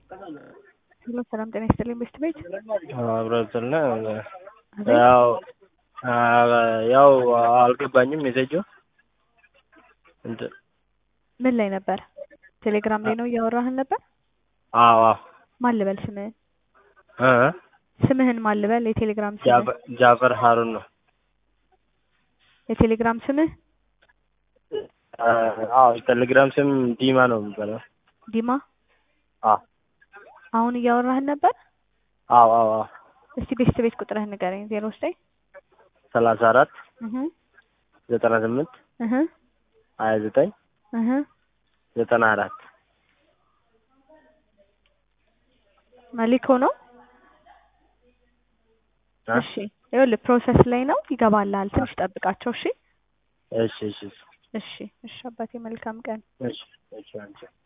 ሄሎ ሰላም ጤና ይስጥልኝ ቤስት ቤት አብረትና ያው ያው አልገባኝም ሜሴጁ እንትን ምን ላይ ነበር? ቴሌግራም ላይ ነው እያወራህን ነበር? አዎ አዎ ማን ልበል ስምህን? እ ስምህን ማን ልበል? የቴሌግራም ስምህ ጃፈ- ጃፈር ሀሩን ነው። የቴሌግራም ስምህ አዎ ቴሌግራም ስም ዲማ ነው የሚባለው። ዲማ? አዎ አሁን እያወራህን ነበር? አዎ አዎ አዎ እስቲ ቤስት ቤት ቁጥርህን ንገረኝ። ዜሮ ዘጠኝ ሰላሳ አራት እህ ዘጠና ስምንት እህ ሀያ ዘጠኝ እህ ዘጠና አራት መሊኮ ነው። እሺ ይኸውልህ ፕሮሰስ ላይ ነው ይገባልሃል። ትንሽ ጠብቃቸው። እሺ እሺ እሺ እሺ እሺ አባቴ መልካም ቀን። እሺ እሺ አንቺ